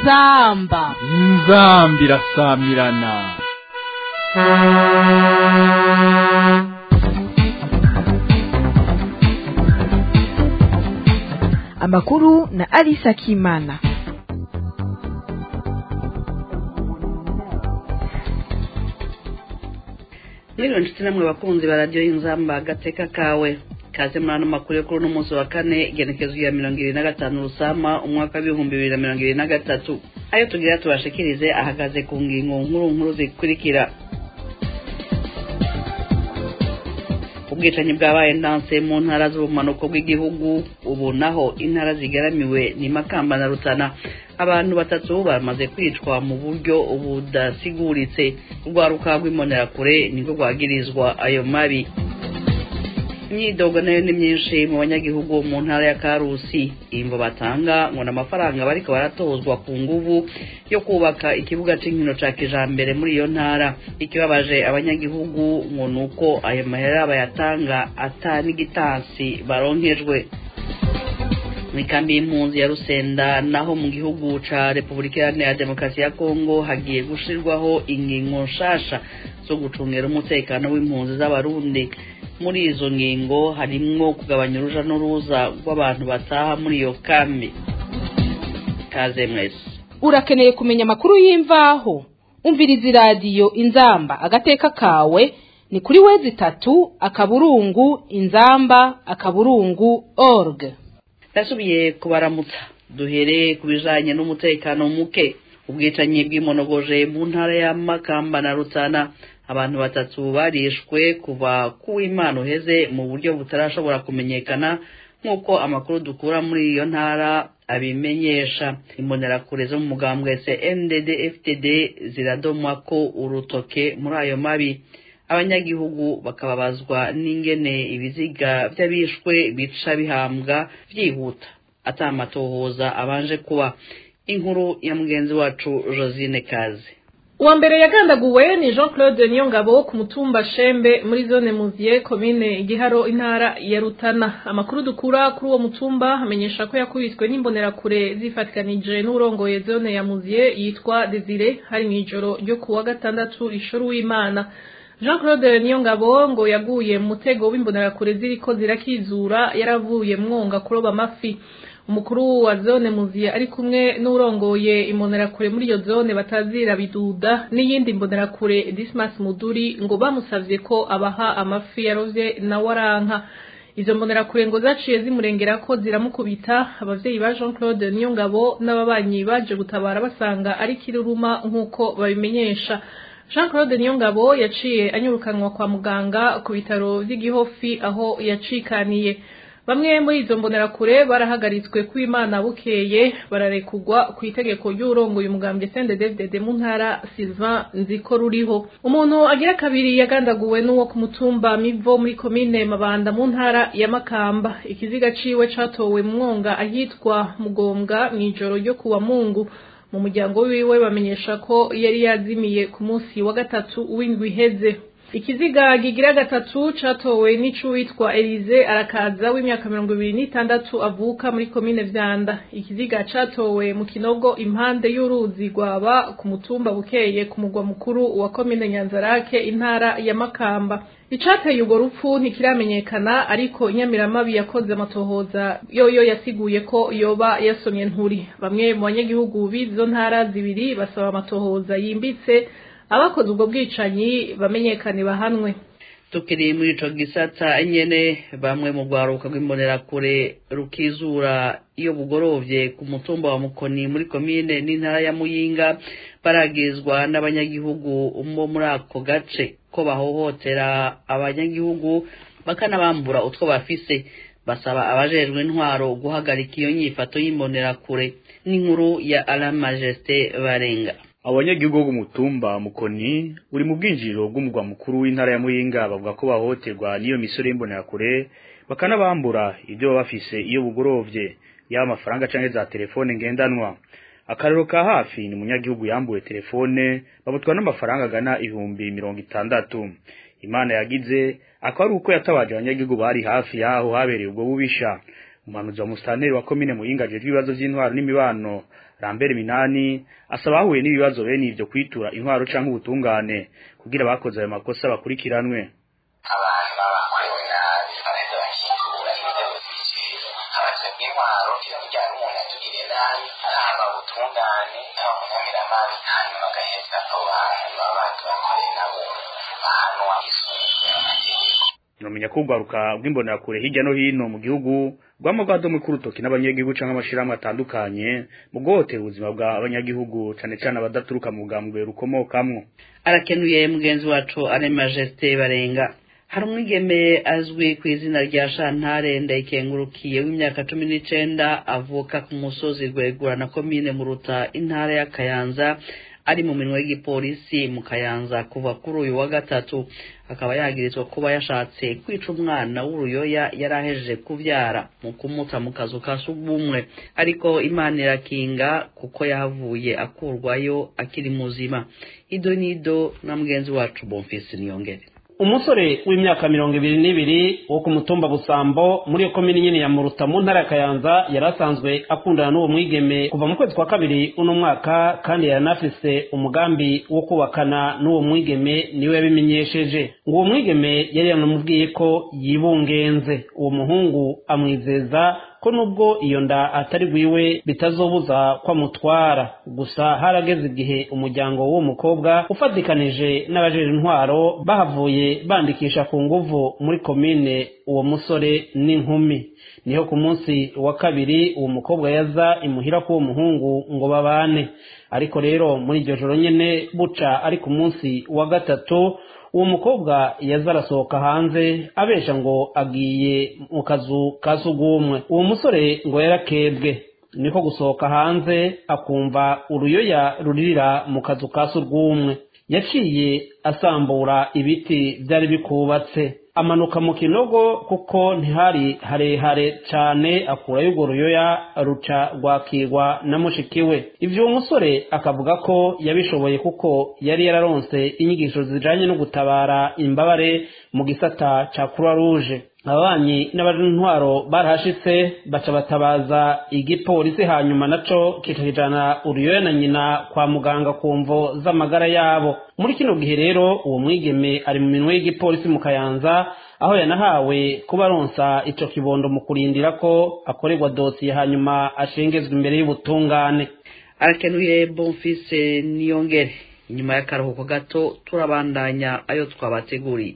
inzamba inzambi irasamirana amakuru na Alisa Kimana. rero nshuti namwe bakunzi ba radiyo y'inzamba agateka kawe kaze muri ano makuru yo kuri uno munsi wa kane igenekezo ya mirongo ibiri na gatanu rusama umwaka w'ibihumbi bibiri na mirongo ibiri na gatatu ayo tugira tubashikirize ahagaze ku ngingo nkuru nkuru zikurikira ubwicanyi bwabaye ndanse mu ntara z'ubumanuko bw'igihugu ubu naho intara zigaramiwe ni makamba na rutana abantu batatu bamaze kwicwa mu buryo budasiguritse urwaruka rw'imbonerakure nibwo rwagirizwa ayo mabi imyidogo nayo ni myinshi mu banyagihugu mu ntara ya karusi imbo batanga ngo n'amafaranga bariko baratozwa ku nguvu yo kubaka ikibuga c'inkino ca kijambere muri iyo ntara ikibabaje abanyagihugu ngo nuko ayo mahera bayatanga ata n'igitansi baronkejwe mw'ikambi y'impunzi ya rusenda naho mu gihugu ca repubulika iharanira demokarasi ya kongo hagiye gushirwaho ingingo nshasha zo gucungera umutekano w'impunzi z'abarundi muri izo ngingo harimwo kugabanya uruja n'uruza rw'abantu bataha muri iyo kambi kaze mwese urakeneye kumenya amakuru y'imvaho umviriza iradiyo inzamba agateka kawe ni kuri wezi itatu akaburungu inzamba akaburungu org ndasubiye kubaramutsa duhereye ku bijanye n'umutekano muke ubwicanyi bw'imonogoje mu ntara ya makamba na rutana abantu batatu barishwe kuva kuw'imana uheze mu buryo butarashobora kumenyekana nk'uko amakuru dukura muri iyo ntara abimenyesha imbonerakure zo mu mugambwe cndd ftd ziradomwa ko urutoke muri ayo mabi abanyagihugu bakababazwa n'ingene ibiziga by'abishwe bica bihambwa byihuta atamatohoza abanje kuba inkuru ya mugenzi wacu josine kazi uwa mbere yagandaguwe ni jean claude niyongabo ku mutumba shembe muri zone muziye komine igiharo intara ya rutana amakuru dukura kuri uwo mutumba amenyesha ko yakubiswe n'imbonerakure zifatikanije n'urongoye zone ya muziye yitwa desire hari mu ijoro ryo ku wa gatandatu ishoro w'imana jean claude niyongabo ngo yaguye mu mutego w'imbonerakure ziriko zirakizura yaravuye mwonga kuroba amafi umukuru wa zone muziye ari kumwe n'urongoye imbonerakure muri iyo zone batazira biduda n'iyindi mbonerakure dismas muduri ngo bamusavye ko abaha amafi yarovye na waranka izo mbonerakure ngo zaciye zimurengera ko ziramukubita abavyeyi ba jean claude niyongabo n'ababanyi baje gutabara basanga ari kiruruma nk'uko babimenyesha jean claude niyongabo yaciye anyurukanwa kwa muganga ku bitaro vy'igihofi aho yacikaniye bamwe muri izo mbonerakure barahagaritswe ku imana bukeye bararekugwa ku itegeko ry'urongoye umugambwe CNDD-FDD mu ntara Sylvain Nziko ruriho umuntu agira kabiri yagandaguwe n'uwo ku mutumba Mivo muri komine Mabanda mu ntara ya Makamba ikiziga ciwe catowe mu mwonga ahitwa Mugombwa mw'ijoro ryo kuwa Mungu mu muryango wiwe bamenyesha ko yari yazimiye ku munsi wa gatatu w'indwi iheze ikiziga gigira gatatu catowe n'icuwitwa Elize arakaza w'imyaka mirongo ibiri n'itandatu avuka muri komine Vyanda ikiziga catowe mu kinogo impande y'uruzi rwaba ku mutumba bukeye ku mugwa mukuru wa komine Nyanzarake intara ya Makamba icateye urwo rupfu ntikiramenyekana ariko inyamiramabi yakoze amatohoza yoyo yasiguye ko yoba yasomye nturi bamwe mu banyagihugu b'izo ntara zibiri basaba amatohoza yimbitse abakoze ubwo bwicanyi bamenyekane bahanwe tukiri muri ico gisata nyene bamwe mu rwaruka rw'imbonerakure rukizura iyo bugorovye ku mutumba wa mukoni muri komine n'intara ya muyinga baragizwa n'abanyagihugu bo muri ako gace ko bahohotera abanyagihugu bakanabambura utwo bafise basaba abajejwe intwaro guhagarika iyo nyifato y'imbonerakure n'inkuru ya ala majesté barenga abanyagihugu bo mutumba mukoni uri mu bwinjiriro bw'umugwa mukuru w'intara ya muyinga bavuga ko bahohoterwa n'iyo misore y'imbonerakure bakanabambura ibyo baba bafise iyo bugorovye yaba amafaranga canke za telefone ngendanwa akarero ka hafi ni umunyagihugu yambuwe telefone bamutwara n'amafaranga agana ibihumbi mirongo itandatu imana yagize akaba ari uko yatabaje abanyagihugu bari hafi yaho habereye ubwo bubisha umuhanuzi wa musitanteri wa komine muyinga ajejwe ibibazo vy'intwaro n'imibano rambere minani asaba ahuye n'ibibazo bene ivyo kwitura intwaro canke ubutungane kugira abakoze ayo makosa bakurikiranwe abantu baba bakorewe nabi baraheza bakitura inzego zibijejwe abaje bw'intwaro kugira ngo umuntu atugire nabi haba ubutungane haba munyamiramabi hanyuma agaheza abo bantu baba batubakoreye nabo bahanwa isunzwe amategeko nomenya ko urwaruka rw'imbonerakure hirya no hino mu gihugu rwama rwadomwe k'urutoki n'abanyagihugu canke amashirahamwe atandukanye mu guhotera ubuzima bw'abanyagihugu cane cane abadaturuka mu bwambwe rukomokamwo arakenuye mugenzi wacu ari majesite barenga hari umwigeme azwi ku izina rya shantare ndayikengurukiye w'imyaka cumi n'icenda avuka ku musozi rwegura na komine muruta intara ya kayanza ari mu minwe y'igipolisi mu kayanza kuva kuri uyu wa gatatu akaba yagirizwa kuba yashatse kwica umwana w'uruyoya yari ahejeje kuvyara mu kumuta mu kazu ka sugumwe ariko imana irakinga kuko yahavuye akurwayo akiri muzima ido nido na mugenzi wacu bonfisi niyongere umusore w'imyaka mirongo ibiri n'ibiri wo ku mutumba busambo muri iyo komini nyine ya muruta mu ntara ya kayanza yari asanzwe akundana n'uwo mwigeme kuva mu kwezi kwa kabiri uno mwaka kandi yari anafise umugambi wo kubakana n'uwo mwigeme niwe yabimenyesheje ngo uwo mwigeme yari yanamubwiye ko yibungenze uwo muhungu amwizeza ko nubwo iyo nda atari bwiwe bitazobuza ko amutwara gusa harageze igihe umuryango w'uwo mukobwa ufatikanije n'abajeje intwaro bahavuye bandikisha ku nguvu muri komine uwo musore n'inkumi niho ku munsi wa kabiri uwo mukobwa yaza imuhira k'uwo muhungu ngo babane ariko rero muri iryo joro nyene buca ari ku munsi wa gatatu uwo mukobwa yaza arasohoka hanze abesha ngo agiye mu kazu ka sugumwe uwo musore ngo yarakebwe niko gusohoka hanze akumva uruyoya ruririra mu kazu ka surwumwe yaciye asambura ibiti byari bikubatse amanuka mu kinogo kuko ntihari harehare cane akurayo urwo ruyoya ruca rwakirwa na mushiki we ivyo uwo musore akavuga ko yabishoboye kuko yari yararonse inyigisho zijanye no gutabara imbabare mu gisata ca croix rouge ababanyi n'abantwaro barahashitse baca batabaza igipolisi hanyuma naco kikakijana uruyoya na nyina kwa muganga ku mvo z'amagara yabo muri kino gihe rero uwo mwigeme ari mu minwe y'igipolisi mu kayanza aho yanahawe kuba aronsa ico kibondo mu kurindira ko akorerwa dosiye hanyuma ashengezwa imbere y'ubutungane arakenuye bonfise niyongere inyuma y'akaruhuko gato turabandanya ayo twabateguriye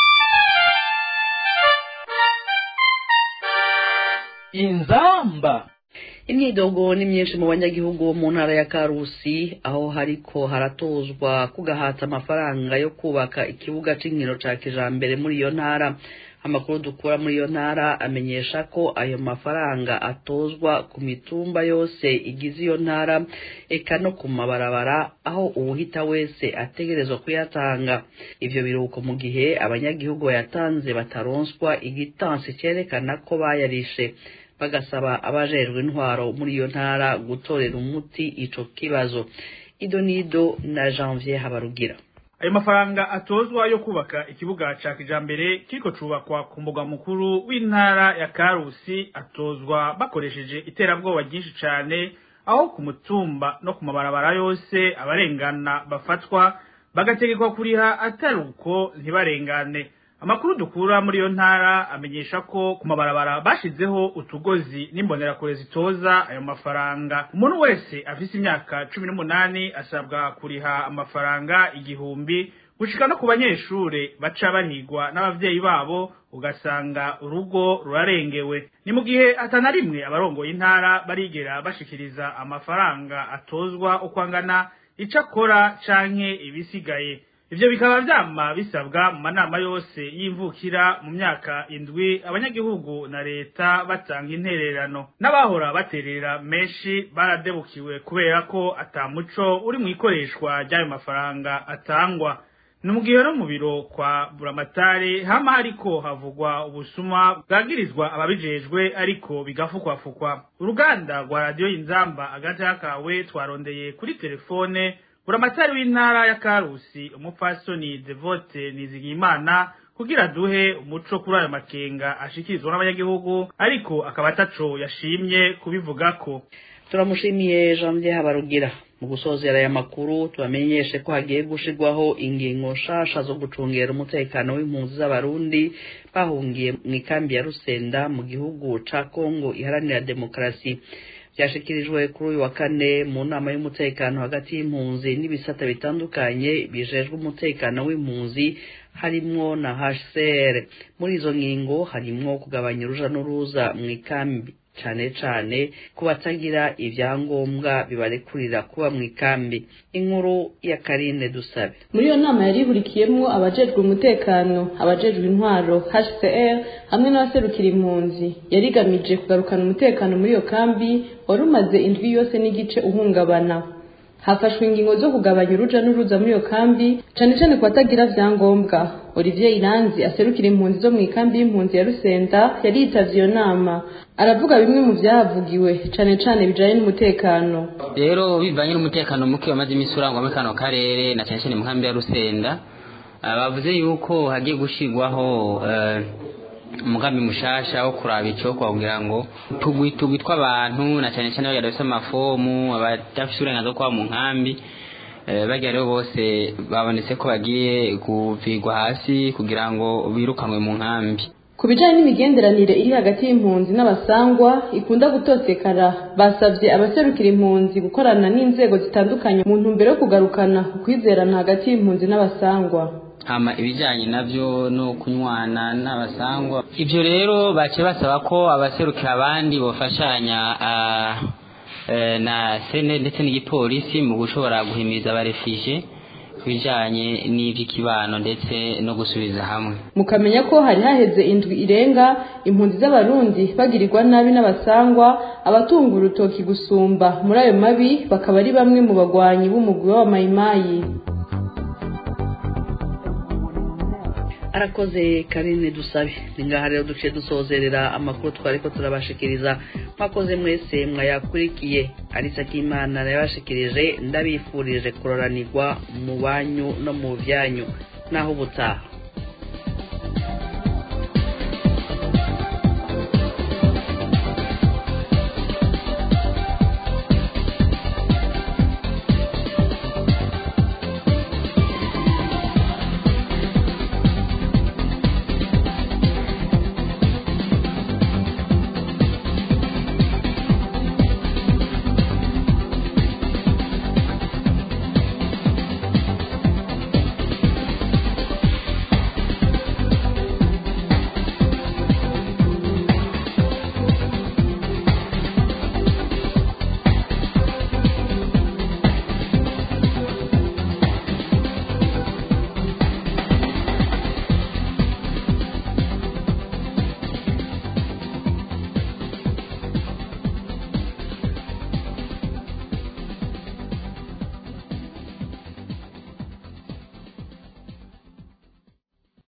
inzamba imyidogo ni myinshi mu banyagihugu bo mu ntara ya karusi aho hariko haratozwa kugahata amafaranga yo kubaka ikibuga c'inkino ca kijambere muri iyo ntara amakuru dukura muri iyo ntara amenyesha ko ayo mafaranga atozwa ku mitumba yose igize iyo ntara eka no ku mabarabara aho uwuhita wese ategerezwa kuyatanga ivyo biruhuko mu gihe abanyagihugu bayatanze bataronswa igitansi cerekana ko bayarishe bagasaba abajejwe intwaro muri iyo ntara gutorera umuti ico kibazo ido nido na janvier habarugira ayo mafaranga atozwa yo kubaka ikibuga ca kijambere kiriko cubakwa ku mbuga mukuru w'intara ya karusi atozwa bakoresheje iterabwoba ryinshi cane aho ku mutumba no ku mabarabara yose abarengana bafatwa bagategekwa kuriha atari uko ntibarengane amakuru dukura muri iyo ntara amenyesha ko ku mabarabara bashizeho utugozi n'imbonerakure zitoza ayo mafaranga umuntu wese afise imyaka cumi n'umunani asabwa kuriha amafaranga igihumbi gushika no ku banyeshure baca bahigwa n'abavyeyi babo ugasanga urugo rurarengewe ni mu gihe atana rimwe abarongoye intara barigera bashikiriza amafaranga atozwa uko angana ico akora canke ibisigaye ivyo bikaba vyama bisabwa mu manama yose y'imvukira mu myaka indwi abanyagihugu na leta batanga intererano n'abahora baterera menshi baradebukiwe kubera ko ata muco uri mu ikoreshwa ry'ayo mafaranga atangwa ni mu gihe no mu biro kwa buramatari hama hariko havugwa ubusuma bwagirizwa ababijejwe ariko bigafukwafukwa uruganda rwa radiyo y'inzamba agati kawe twarondeye kuri telefone buramatari w'intara ya karusi umupfasoni devote nizigimana kugira duhe umuco kuri ayo makenga ashikirizwa n'abanyagihugu ariko akaba ataco yashimye kubivugako turamushimiye janvier habarugira mu gusozera aya makuru tubamenyeshe ko hagiye gushirwaho ingingo nshasha zo gucungera umutekano w'impunzi z'abarundi bahungiye mu ikambi ya rusenda mu gihugu ca kongo iharanira demokarasi byashikirijwe kuri uyu wa kane mu nama y'umutekano hagati y'impunzi n'ibisata bitandukanye bijejwe umutekano w'impunzi harimwo na hcr muri izo ngingo harimwo kugabanya uruja n'uruza mu ikambi cane cane ku batagira ivyangombwa bibarekurira kuba mu ikambi inkuru ya karine dusabe muri iyo nama yari ihurikiyemwo abajejwe umutekano abajejwe intwaro hcr hamwe n'abaserukira impunzi yari igamije kugarukana umutekano muri iyo kambi wari umaze indwi yose n'igice uhungabana hafashwe ingingo zo kugabanya uruja n'uruza muri iyo kambi cane cane ku batagira vyangombwa olivier iranzi aserukira impunzi zo mu ikambi y'impunzi ya rusenda yari yitavye iyo nama aravuga bimwe mu vyahavugiwe cane cane bijanye n'umutekano rero bivanye n'umutekano muke wamaze imisi urangwa muri kano karere na cane cane mu nkambi ya rusenda bavuze yuko hagiye gushirwaho umugambi mushasha wo kuraba icokwa kugira ngo tugwi tugwi tw'abantu na cane cane bagenda bafise amafomu abadafise uburenganzira bwo kuba mu nkambi bagira rero bose babonetse ko bagiye kuvirwa hasi kugira ngo birukanwe mu nkambi ku bijanye n'imigenderanire iri hagati y'impunzi n'abasangwa ikunda gutosekara basavye abaserukira impunzi gukorana n'inzego zitandukanye mu ntumbero yo kugarukana ukwizerana hagati y'impunzi n'abasangwa hama ibijanye navyo no kunywana n'abasangwa ivyo rero bace basaba ko abaserukira abandi bofashanya na sene ndetse n'igipolisi mu gushobora guhimiriza abarefije kubijanye n'ivy'ikibano ndetse no gusubiza hamwe mukamenya ko hari haheze indwi irenga impunzi z'abarundi bagirirwa nabi n'abasangwa abatunga urutoki gusumba muri ayo mabi bakaba ari bamwe mu bagwanyi b'umugwi w'abamayimayi arakoze karine dusabe ni ngaha rero duciye dusozerera amakuru twari ko turabashikiriza mwakoze mwese mwayakurikiye arisa k'imana yabashikirije ndabifurije kuroranirwa mu banyu no mu byanyu naho ubutaha